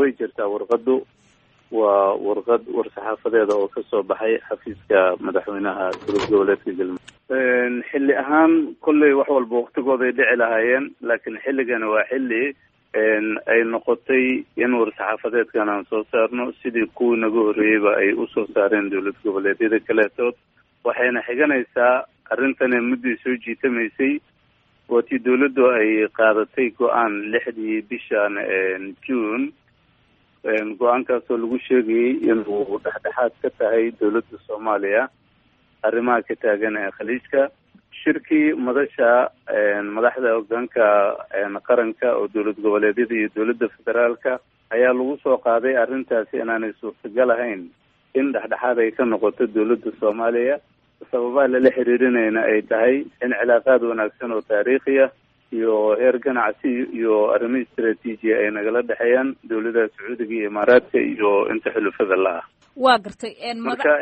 way jirtaa warqadu waa warqad war-saxaafadeeda oo kasoo baxay xafiiska madaxweynaha dowlad goboleedka galmudug xilli ahaan kolley wax walba waktigooday dhici lahaayeen laakiin xilligani waa xilli ay noqotay in war-saxaafadeedkan aan soo saarno sidii kuwii naga horreeyeyba ay usoo saareen dowlad goboleedyada kaleetood waxayna xiganaysaa arrintani muddii soo jiitamaysay waatii dowladdu ay qaadatay go-aan lixdii bishan june go-aankaasoo lagu sheegayay inuu dhexdhexaad ka tahay dowladda soomaaliya arrimaha ka taagan ee khaliijka shirkii madasha madaxda hogaanka qaranka oo dowlad goboleedyada iyo dowladda federaalka ayaa lagu soo qaaday arrintaasi inaanay suurtagal ahayn in dhexdhexaad ay ka noqoto dowladda soomaaliya sababaha lala xiriirinayna ay tahay in cilaaqaad wanaagsan oo taariikhiya iyo heer ganacsi iyo arrimo istraatiijiya ay nagala dhexeeyaan dowladaha sacuudiga iyo imaaraadka iyo inta xulufada la ah waa gartay marka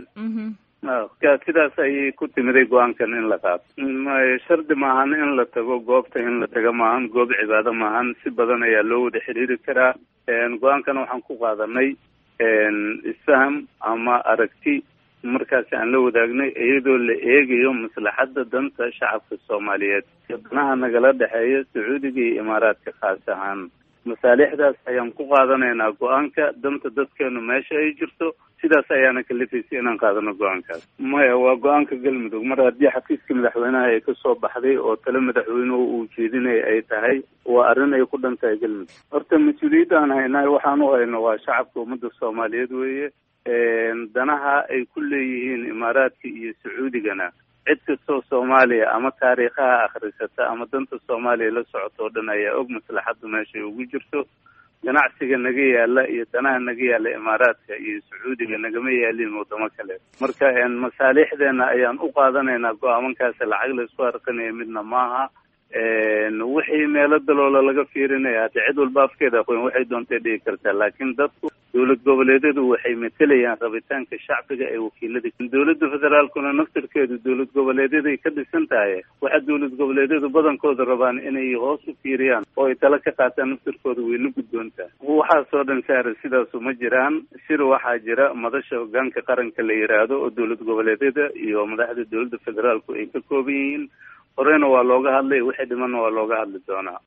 sidaas ayay ku timiday go-aankan in la qaato shardi maahan in la tago goobta in la taga maahan goob cibaado maahan si badan ayaa loo wada xiriiri karaa go-aankan waxaan ku qaadanay isfaham ama aragti markaasi aan la wadaagnay iyadoo la eegayo maslaxadda danta shacabka soomaaliyeed danaha nagala dhexeeya sacuudiga iyo imaaraadka khaas ahaan masaalixdaas ayaan ku qaadanaynaa go-aanka danta dadkeenu meesha ay jirto sidaas ayaana kalifaysay inaan qaadano go-aankaas maya waa go-aanka galmudug mar haddii xafiiska madaxweynaha ay kasoo baxday oo tale madaxweynuhu uu jeedinaya ay tahay waa arrin ay ku dhan tahay galmudug horta mas-uuliyadda aan haynahay waxaan u hayno waa shacabka ummadda soomaaliyeed weeye danaha ay ku leeyihiin imaaraadka iyo sacuudigana cid kastoo soomaaliya ama taariikhaha akhrisata ama danta soomaaliya la socoto oo dhan ayaa og maslaxaddu meeshay ugu jirto ganacsiga naga yaala iyo danaha naga yaala imaaraadka iyo sacuudiga nagama yaalin wadamo kale marka masaalixdeena ayaan u qaadanaynaa go-aamankaasi lacag la isku harqinaya midna maaha wixii meelo daloola laga fiirinaya hade cid walba afkeeda aqoon waxay doontay dhigi kartaa laakiin dadku dowlad goboleedyadu waxay matelayaan rabitaanka shacbiga ee wakiilada dowladda federaalkuna naftirkeedu dowlad goboleedyaday ka dhisan tahay waxa dowlad goboleedyadu badankooda rabaan inay hoos u fiiriyaan oo ay tala ka qaataan naftirkooda way la guddoontaa waxaasoo dhan saare sidaasu ma jiraan shir waxaa jira madasha hogaanka qaranka la yiraahdo oo dowlad goboleedyada iyo madaxda dowladda federaalku ay ka kooban yihiin horeyna waa looga hadlay wixii dhimanna waa looga hadli doonaa